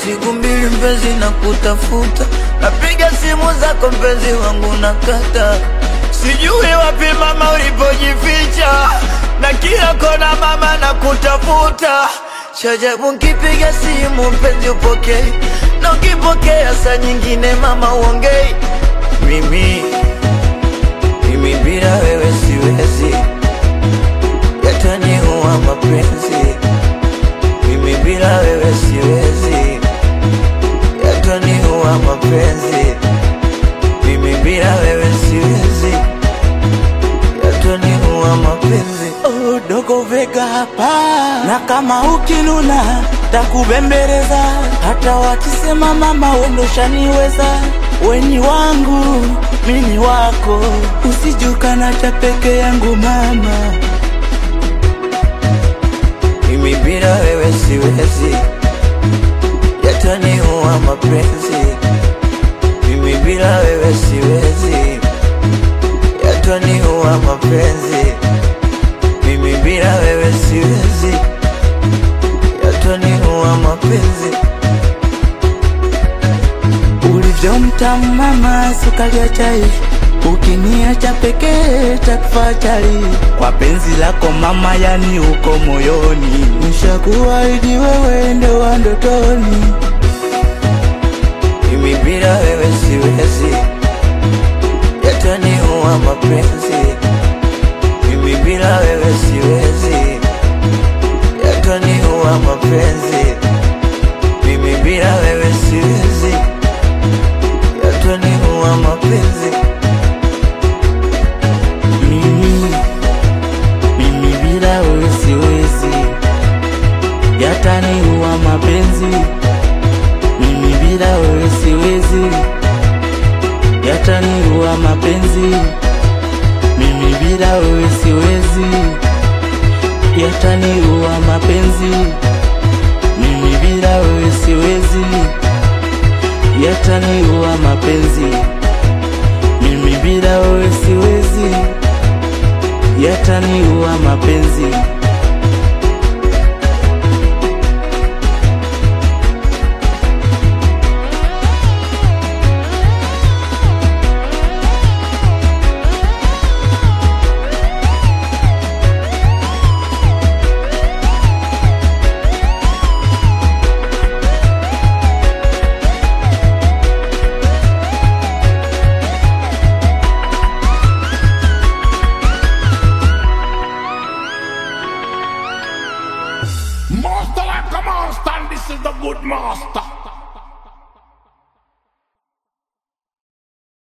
siku mbili mpenzi na kutafuta, napiga simu zako mpenzi wangu nakata, sijui wapi mama ulipojificha, na kila kona mama na kutafuta. Chajabu nkipiga simu mpenzi upokei, na ukipokea saa nyingine mama uongei. Mimi mimi bila wewe siwezi, yataniua mapenzi. Mimi bila wewe siwezi, yataniua mapenzi. Mimi bila wewe siwezi, yataniua mapenzi. Oh, dogo Vega hapa, na kama ukinuna takubembeleza, hata wakisema mama wendoshaniweza, weni wangu mini wako, usijukana cha peke yangu mama. Mimi bila wewe siwezi, yataniua mapenzi. Mimi bila wewe siwezi, yataniua mapenzi. Mimi bila wewe siwezi, yataniua mapenzi. Ulivyo mtamu mama, sukari ya chai, ukiniacha pekee takufa chali. Kwa penzi lako mama, yani uko moyoni, nishakuahidi wewe ndo wa ndotoni. Mimi bila wewe siwezi, yataniua mapenzi. Mimi bila wewe siwezi, yataniua mapenzi. Mimi bila wewe siwezi, yataniua mapenzi. Mimi, mimi bila wewe siwezi, yataniua mapenzi. Mimi bila wewe siwezi, yataniua mapenzi. Mimi bila wewe siwezi, yataniua mapenzi. Mimi bila wewe siwezi, yataniua mapenzi. Mimi bila wewe siwezi, yataniua mapenzi. Master like a monster, and this is the good master.